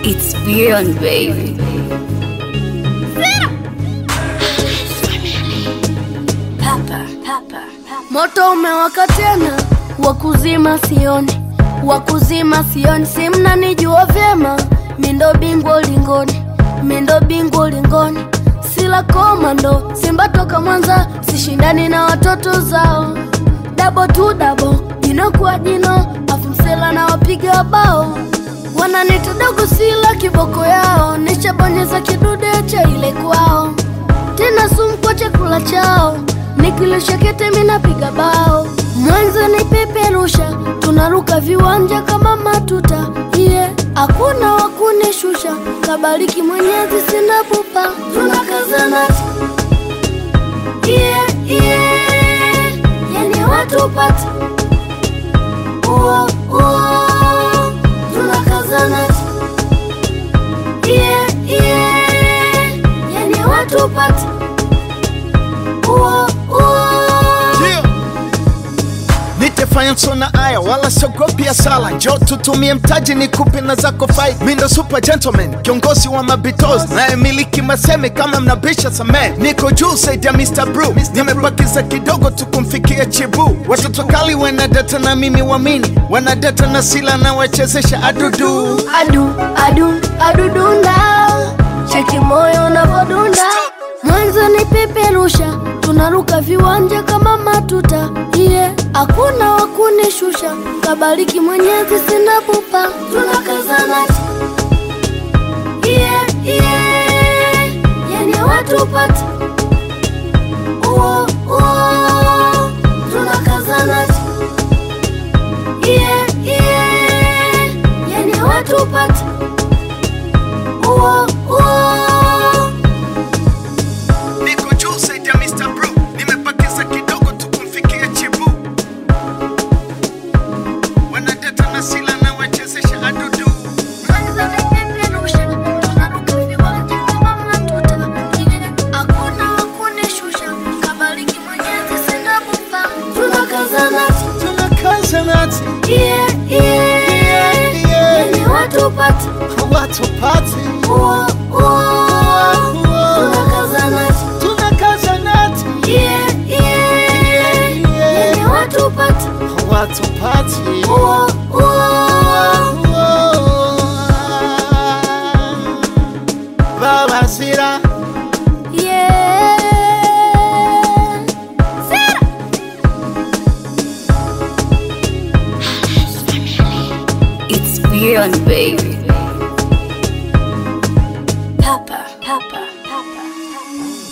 It's beyond baby. Papa, papa, papa. Moto umewaka tena, wakuzima sioni, wakuzima sioni, si mnanijua vyema, mindo bingwa ulingoni, mindo bingwa ulingoni, sila komando, Simba toka Mwanza, sishindani na watoto zao, dabo tu dabo, jino kwa jino, afu msela na wapiga bao, wananita dogo, sila kiboko yao, nishabonyeza kidude cha ile kwao tena sumu kwa chakula chao, nikilisha kete minapiga bao, mwanzo ni peperusha, tunaruka viwanja kama matuta yeah. Hakuna wakunishusha, kabariki Mwenyezi, sina pupa, tunakazana yeah, yeah. Yani watu pata uo uo, tunakazana yeah, yeah. Yani watu pata uo uo Yeah. Nitefanya sona aya wala siogopi sala, njo tutumie mtaji ni kupi na zako fight. Mi ndo super gentleman, kiongozi wa mabitos naye miliki maseme kama mnabisha samee. Niko juu saidi ya Mr. Brew, nimebakiza kidogo tu kumfikia chibu. Watoto kali wanadata na mimi wamini, wanadata na sila na wachezesha adudu. adu adu adudunda cheki moyo unavodunda mwanzo ni peperusha tunaruka viwanja kama matuta iye hakuna wakunishusha kabariki mwenyezi sina pupa tunakazana iye iye yani watu pata uo uo tunakazana iye iye yani watu pata uo uo Niko juu saidi ya Mr. Brew, nimebakiza kidogo tu kumfikia chibu. Wanadata na sila na wachezesha adudu. Tunakazanati, watu pati. Tunakazanati, watu pati. Baba Sira. It's beyond baby. Papa, papa, papa, papa.